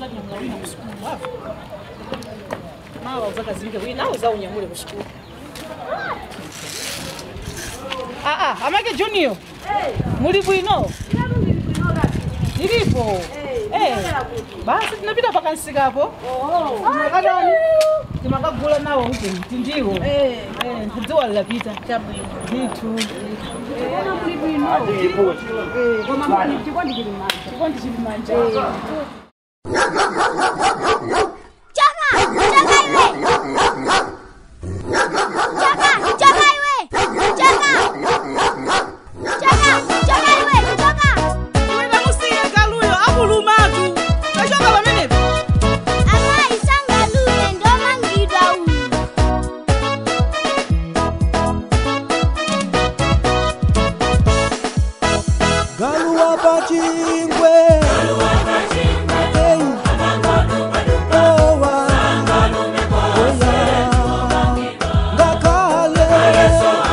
ngati mkauna kusukulu wava mawa uzakazinge wina uzaunyamule kusikulu aa amake junior muli bwino ilipo Eh, basi tinapita pakansikapo timakatani timakagula nawo kuti tindiwo ndidziwa lilapita ndithu chikondi chili manja Chama! Chama iwe! Chama! Chama iwe! Chama! Chama! Chama iwe! Chama! musiye galuyo akulumatu tachoka pamenepo Amayi sangalule ndomangidwa uyu. galuwa pachingwe Hey. Owa. Oya. Ngakale. Hey.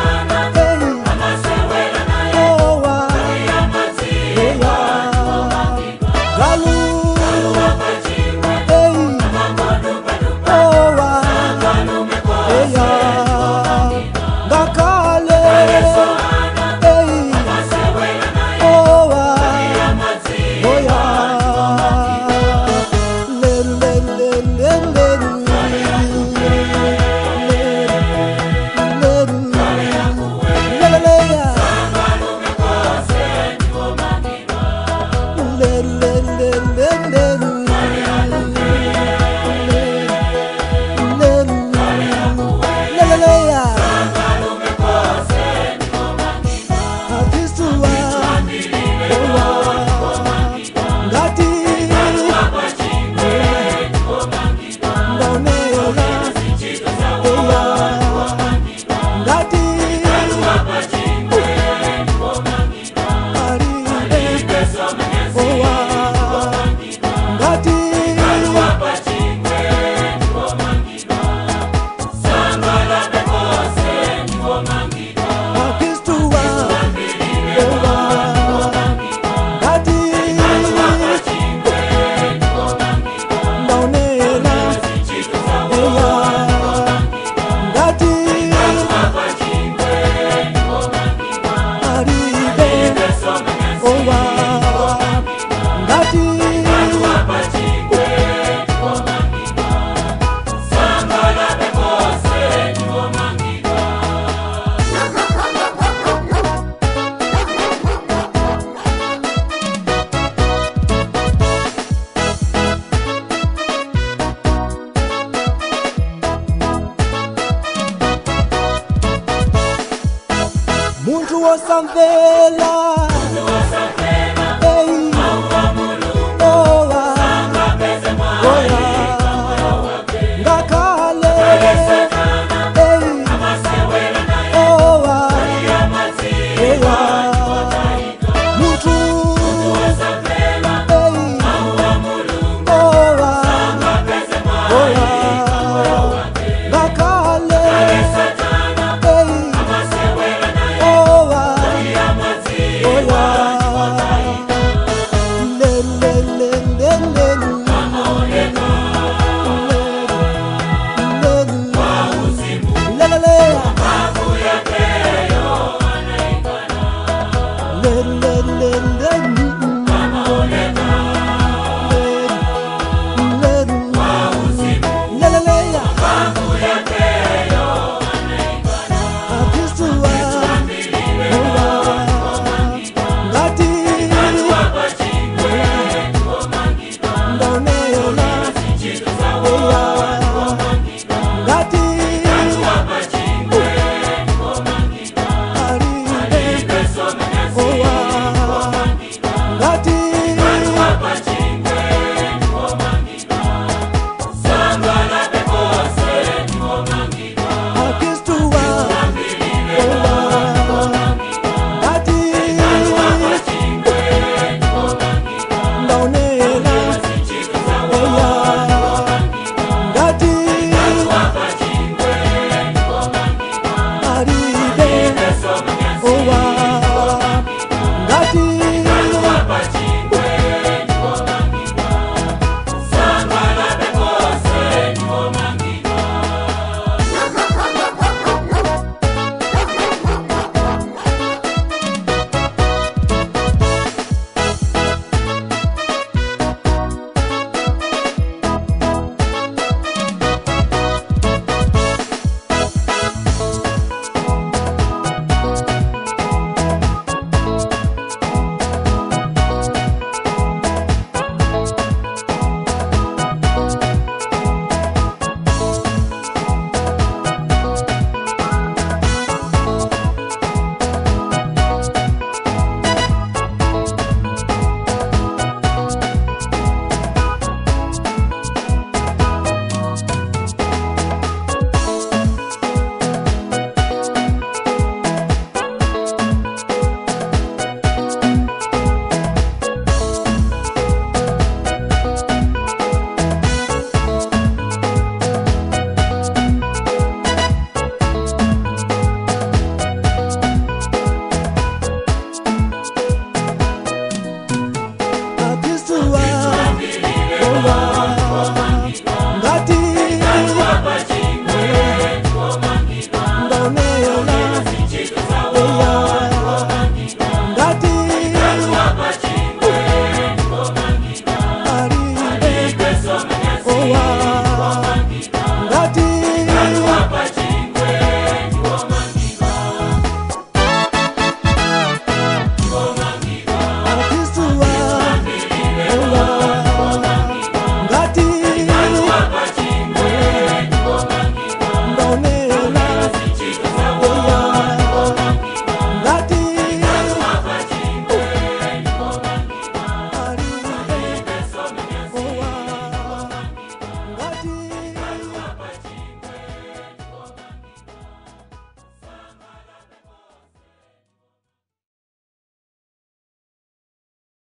Owa. Oya. Galu. Hey. Owa. Oya. Ngakale. Hey. Owa, oya. Lelu, lelu, lelu, lelu, lelu. Lelu, leleya. Lelu, lelu, lelu, lelu, lelu. Leleya. Atisua. Ngati ndaonera eya ngati aribe owa ngati akristuwa owa ngati ndaonera eya ngati aribe owa ngati muntu wosamvela Ei. Owa. Oya. Ngakale. Ei. Owa. Oya. Muntu. Ei. Owa. Oya. Ngakale. Ei. Owa. Oya. oya